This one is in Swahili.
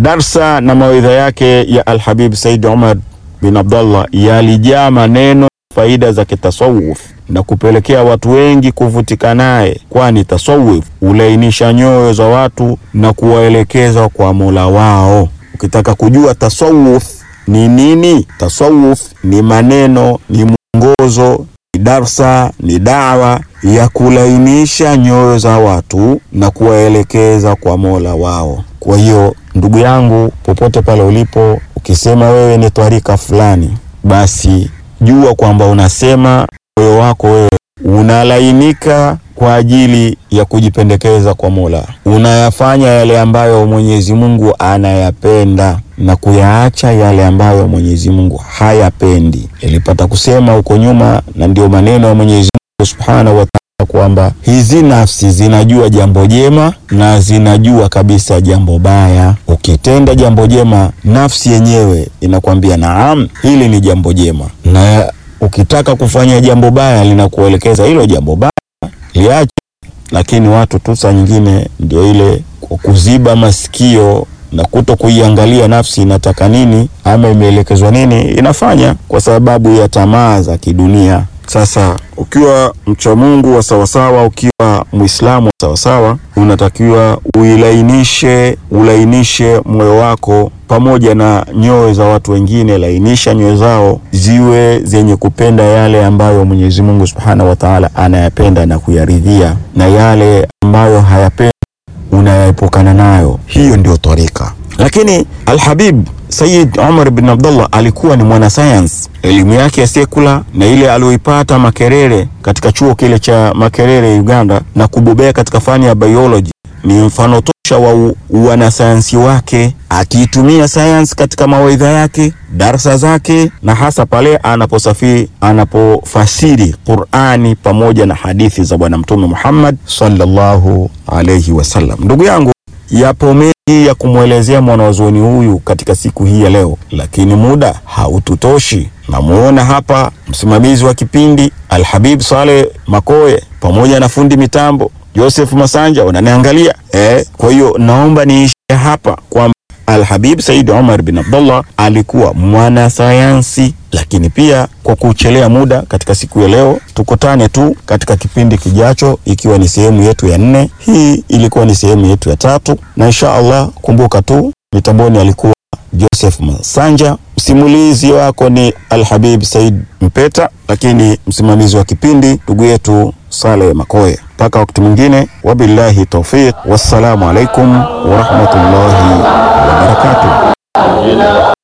darsa na mawaidha yake ya Alhabib Said Umar bin Abdallah yalijaa maneno faida za kitasawuf na kupelekea watu wengi kuvutika naye, kwani tasawuf hulainisha nyoyo za watu na kuwaelekeza kwa Mola wao. Ukitaka kujua tasawuf ni nini, tasawuf ni maneno, ni mwongozo, ni darsa, ni dawa ya kulainisha nyoyo za watu na kuwaelekeza kwa Mola wao. Kwa hiyo ndugu yangu, popote pale ulipo, ukisema wewe ni twarika fulani, basi jua kwamba unasema moyo wako wewe unalainika kwa ajili ya kujipendekeza kwa Mola, unayafanya yale ambayo Mwenyezi Mungu anayapenda na kuyaacha yale ambayo Mwenyezi Mungu hayapendi. Nilipata kusema huko nyuma, na ndio maneno ya Mwenyezi Mungu Subhanahu wa Ta'ala kwamba hizi nafsi zinajua jambo jema na zinajua kabisa jambo baya. Ukitenda jambo jema, nafsi yenyewe inakwambia naam, hili ni jambo jema, na ukitaka kufanya jambo baya linakuelekeza hilo jambo baya liache. Lakini watu tu saa nyingine ndio ile kwa kuziba masikio na kuto kuiangalia nafsi inataka nini ama imeelekezwa nini, inafanya kwa sababu ya tamaa za kidunia. Sasa ukiwa mcha Mungu wa sawasawa, ukiwa Muislamu wa sawasawa, unatakiwa uilainishe, ulainishe moyo wako pamoja na nyoyo za watu wengine. Lainisha nyoyo zao ziwe zenye kupenda yale ambayo Mwenyezi Mungu Subhanahu wa Ta'ala anayapenda na kuyaridhia, na yale ambayo hayapendi unayaepukana nayo. Hiyo ndio tarika. Lakini Alhabib Sayyid Umar bin Abdullah alikuwa ni mwanasayansi. Elimu yake ya sekula na ile aliyoipata Makerere katika chuo kile cha Makerere Uganda, na kubobea katika fani ya biology ni mfano tosha wa wanasayansi wake, akiitumia sayansi katika mawaidha yake, darsa zake, na hasa pale anaposafiri, anapofasiri Qur'ani pamoja na hadithi za Bwana Mtume Muhammad sallallahu alayhi wasallam. Ndugu yangu, yapo mengi ya kumwelezea mwanazuoni huyu katika siku hii ya leo, lakini muda haututoshi. Namuona hapa msimamizi wa kipindi Alhabib Saleh Makoye pamoja na fundi mitambo Joseph Masanja wananiangalia eh. Kwa hiyo naomba niishie hapa kwamba Alhabib Said Umar bin Abdullah alikuwa mwanasayansi, lakini pia kwa kuchelea muda katika siku ya leo, tukutane tu katika kipindi kijacho, ikiwa ni sehemu yetu ya nne. Hii ilikuwa ni sehemu yetu ya tatu, na insha Allah, kumbuka tu mitamboni alikuwa Joseph Masanja, msimulizi wako ni Alhabib Said Mpeta, lakini msimamizi wa kipindi ndugu yetu Saleh Makoye. Mpaka wakati mwingine, wabillahi taufiq, wassalamu alaikum warahmatullahi wabarakatuh.